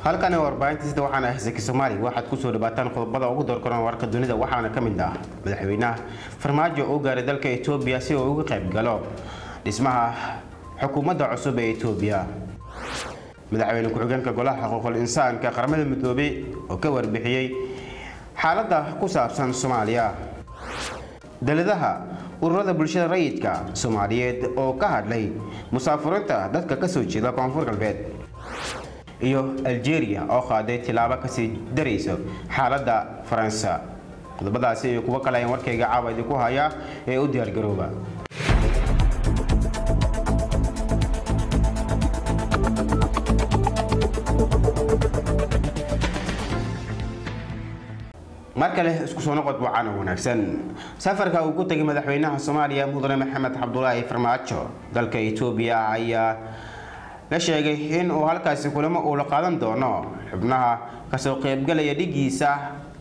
halkani warbaahintiisda waxaana ah saki soomaali waxaad kusoo dhawaataan qodobada ugu doorkoran warka dunida waxaana ka mid ah madaxweynaha farmaajo oo gaaray dalka etoobiya si uu uga qayb galo dhismaha xukuumadda cusub ee etoobiya madaxweyne ku-xigeenka golaha xuquuqul insaanka qaramada midoobey oo ka warbixiyey xaaladda ku saabsan soomaaliya daladaha ururada bulshada rayidka soomaaliyeed oo ka hadlay musaafurinta dadka kasoo jeeda koonfur galbeed iyo algeria oo qaaday tilaabo kasii darayso xaaladda faransa qodobadaasi iyo kuwo kale ayaan warkayga caawa idinku hayaa ee u diyaargarooba mar kale isku soo noqod wacan wanaagsan safarka uu ku tegay madaxweynaha soomaaliya mudane maxamed cabdulaahi farmaajo dalka etoobiya ayaa la sheegay in uu halkaasi kulamo uu la qaadan doono xubnaha kasoo qaybgalaya dhigiisa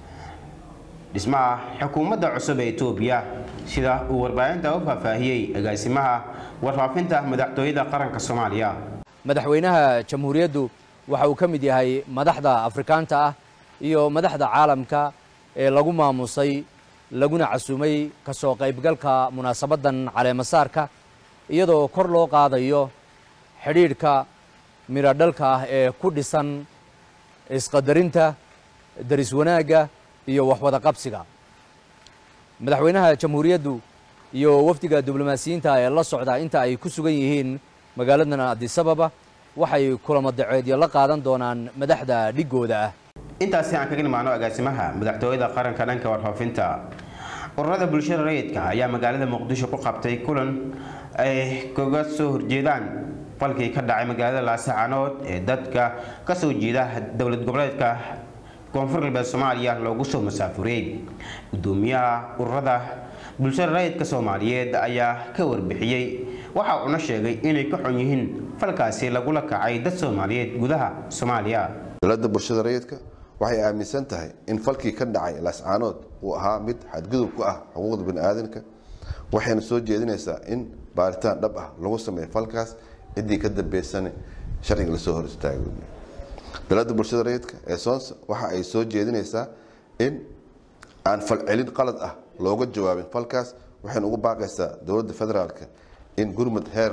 dhismaha xukuumadda cusub ee etoobiya sida uu warbaahinta u faahfaahiyey agaasimaha warfaafinta madaxtooyada qaranka soomaaliya madaxweynaha jamhuuriyaddu waxa uu ka mid yahay madaxda afrikaanta ah iyo madaxda caalamka ee lagu maamusay laguna casuumay ka soo qaybgalka munaasabaddan caleemasaarka iyadoo kor loo qaadayo xidhiidhka midhodhalka ah ee ku dhisan isqadarinta daris wanaagga iyo waxwada qabsiga madaxweynaha jamhuuriyaddu iyo wafdiga diblomaasiyiinta ee la socda inta ay ku sugan yihiin magaaladan adisababa waxay kulamo daceedyo la qaadan doonaan madaxda dhigooda ah intaasi aan kaga nimaano agaasimaha madaxtooyada qaranka dhanka warfaafinta ururada bulshada rayidka ayaa magaalada muqdisho ku qabtay kulan ay kaga soo horjeedaan falkii ka dhacay magaalada laasacanood ee dadka kasoo jeeda dowlad goboleedka koonfur galbeed soomaaliya loogu soo masaafuriyey gudoomiyaha ururada bulshada rayidka soomaaliyeed ayaa ka warbixiyey waxa uuna sheegay inay ka xun yihiin falkaasi lagula kacay dad soomaaliyeed gudaha soomaaliya dowladda bulshada rayidka waxay aaminsan tahay in falkii ka dhacay laascaanood uu ahaa mid xadgudub ku ah xuquuqda baniaadanka waxayna soo jeedinaysaa in baaritaan dhab ah lagu sameeyo falkaas ciddii ka dambeysana sharciga lasoo hor istaago dowladda bulshada rayidka ee soonsa waxa ay soo jeedinaysaa in aan falcelin qalad ah looga jawaabin falkaas waxayna ugu baaqaysaa dowladda federaalka in gurmud heer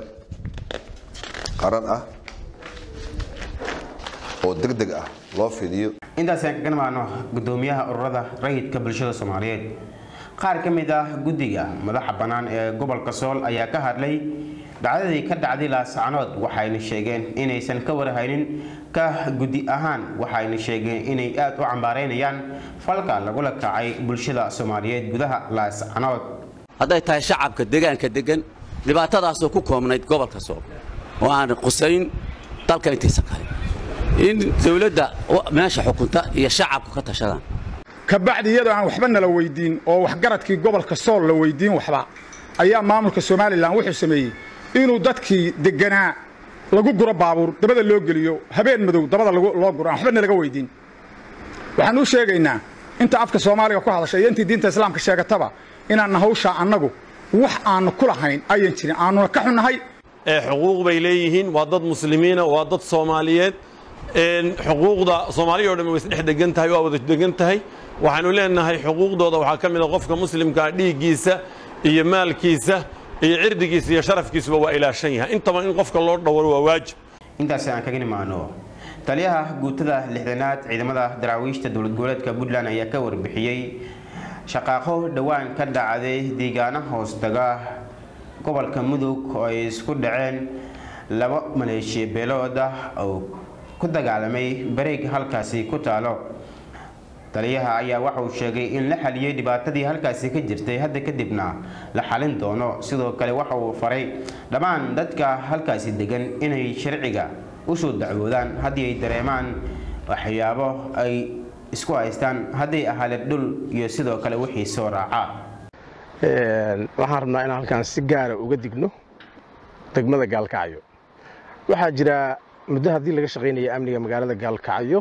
qaran ah oo deg deg ah loo fidiyo intaasi aan kaga nimaano gudoomiyaha ururada rayidka bulshada soomaaliyeed qaar ka mid ah guddiga madaxa bannaan ee gobolka sool ayaa ka hadlay dhacdadii ka dhacday laasacanood waxayna sheegeen inaysan ka warhaynin ka guddi ahaan waxayna sheegeen inay aada u cambaareynayaan falka lagula kacay bulshada soomaaliyeed gudaha laasacanood hadday tahay shacabka deegaanka degan dhibaatadaasoo ku koobnayd gobolka sool oo aan qusayn dalka intiisa kale in dawladda meesha xukunta iyo shacabku ka tashadaan kabacdi iyadoo aan waxba nala weydiin oo waxgaradkii gobolka sool la weydiin waxba ayaa maamulka somalilan wuxuu sameeyey inuu dadkii deganaa lagu guro baabuur dabada loo geliyo habeen madow dabada loo guro aan waxba nalaga weydiin waxaan u sheegaynaa inta afka soomaaliga ku hadasha iyo intii diinta islaamka sheegataba inaanna hawshaa annagu wax aannu ku lahayn ayan jirin aanuna ka xunnahay xuquuq bay leeyihiin waa dad muslimiina waa dad soomaaliyeed xuquuqda soomaaliya o dhan way isdhex degan tahay waa wada degan tahay waxaanu leenahay xuquuqdooda waxaa ka mid a qofka muslimkaa dhiiggiisa iyo maalkiisa iyo cirdigiisa iyo sharafkiisuba waa ilaashan yahay intaba in qofka loo dhowro waa waajib intaasi aan kaga nimaano taliyaha guutada lixdanaad ciidamada daraawiishta dowlad goboleedka puntland ayaa ka warbixiyey shaqaaqo dhowaan ka dhacday deegaano hoostaga gobolka mudug oo ay isku dhaceen laba maleeshiya beelood ah oo ku dagaalamay bareeg halkaasi ku taalo taliyaha ayaa waxa uu sheegay in la xaliyey dhibaatadii halkaasi ka jirtay hadda kadibna la xalin doono sidoo kale waxa uu faray dhammaan dadka halkaasi degan inay sharciga usoo dacwoodaan haddii ay dareemaan waxyaabo ay isku haystaan hadday ahaaleen dhul iyo sidoo kale wixii soo raacaa waxaan rabnaa inaan halkaan si gaara uga digno degmada gaalkacyo waxaa jira muddo haddii laga shaqaynaya amniga magaalada gaalkacyo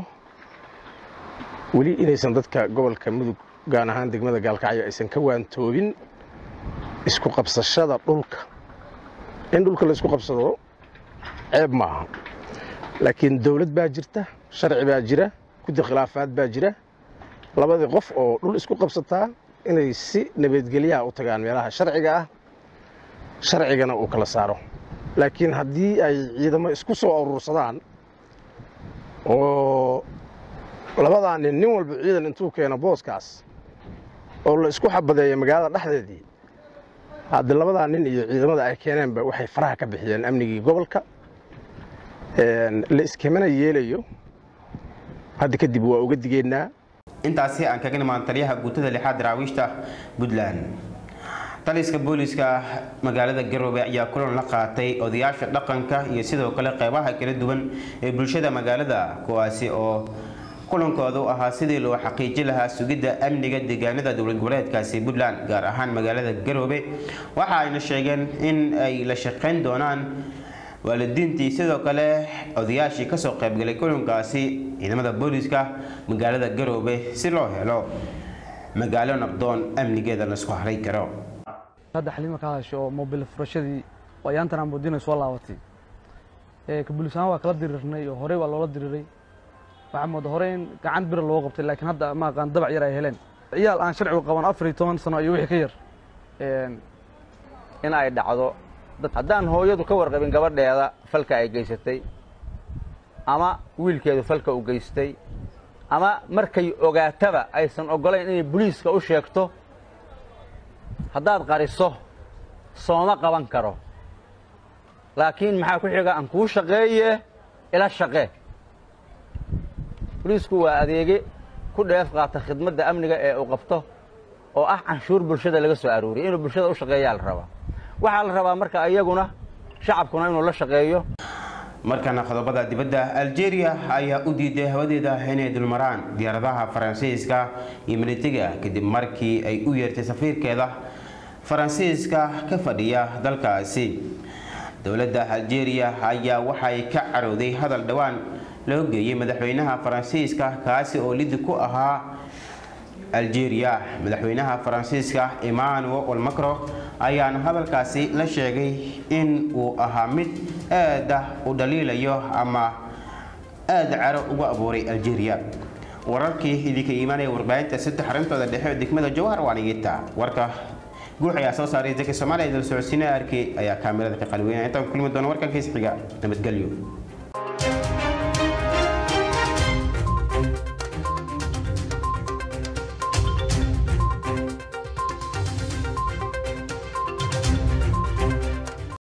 weli inaysan dadka gobolka mudug gaan ahaan degmada gaalkacyo aysan ka waantoobin isku qabsashada dhulka in dhulka la isku qabsado ceeb maaha laakiin dawlad baa jirta sharci baa jira guddi khilaafaad baa jira labadii qof oo dhul isku qabsataa inay si nabadgelyaha u tagaan meelaha sharciga ah sharcigana uu kala saaro laakiin haddii ay ciidamo isku soo urursadaan oo labadaa nin nin walba ciidan intuu keeno booskaas oo la isku xabadeeyo magaalada dhexdeedii hadda labadaa nin iyo ciidamada ay keeneenba waxay faraha ka bixiyeen amnigii gobolka la iskemana yeelayo hadda kadib waa uga digeynaa intaasi aan kaga nimaan taliyaha guutada lixaad daraawiishta puntland taliska booliska magaalada garoobe ayaa kulan la qaatay odayaasha dhaqanka iyo sidoo kale qeybaha kala duwan ee bulshada magaalada kuwaasi oo kulankoodu ahaa sidii loo xaqiijin lahaa sugidda amniga deegaanada dowlad goboleedkaasi puntland gaar ahaan magaalada garoobe waxa ayna sheegeen in ay la shaqeyn doonaan waalidiintii sidoo kale odayaashii kasoo qaybgalay kulankaasi ciidamada booliska magaalada garoobe si loo helo magaalo nabdoon amnigeeda laisku haray karo hadda xalima ka hadasho oo mobil furashadii ayaantan aan moodinay soo laabatay ka booliis ahaan waa kala dirirnay oo horey waa loola diriray waxaa mooda hore in gacan bira loo qabtay laakiin hadda ma aqaan dabac yar ay heleen ciyaal aan sharcigu qaban afar iyo toban sano iyo wixii ka yar in ay dhacdo haddaan hooyadu ka warqabin gabadheeda falka ay geysatay ama wiilkeedu falka u geystay ama markay ogaataba aysan oggolayn inay boliiska u sheegto haddaad qariso sooma qaban karo laakiin maxaa ku xiga aan kuu shaqeeye ila shaqee boliisku waa adeege ku dheef qaata khidmadda amniga ee uu qabto oo ah canshuur bulshada laga soo arooriyay inuu bulshada u shaqeeyaa la rabaa waxaa la rabaa marka iyaguna shacabkuna inuu la shaqeeyo markana qodobada dibadda algeria ayaa u diiday hawadeeda inay dulmaraan diyaaradaha faransiiska iyo militiga kadib markii ay u yeertay safiirkeeda faransiiska ka fadhiya dalkaasi dowladda algeria ayaa waxay ka carooday hadal dhowaan loo geeyey madaxweynaha faransiiska kaasi oo lidi ku ahaa algeria madaxweynaha faransiiska emmanuel macron ayaana hadalkaasi la sheegay in uu ahaa mid aada u dhaliilayo ama aada caro uga abuuray algeria wararkii idinka iimaanaya warbaahinta saddex arintooda dhexe ee degmada jawhar waa nigita warka guux ayaa soo saaray zaki soomaaliya idil socodsiina arkay ayaa kaamirada ka qalweynaya intaan ku kulmi doona warkan kiis xiga nabadgelyo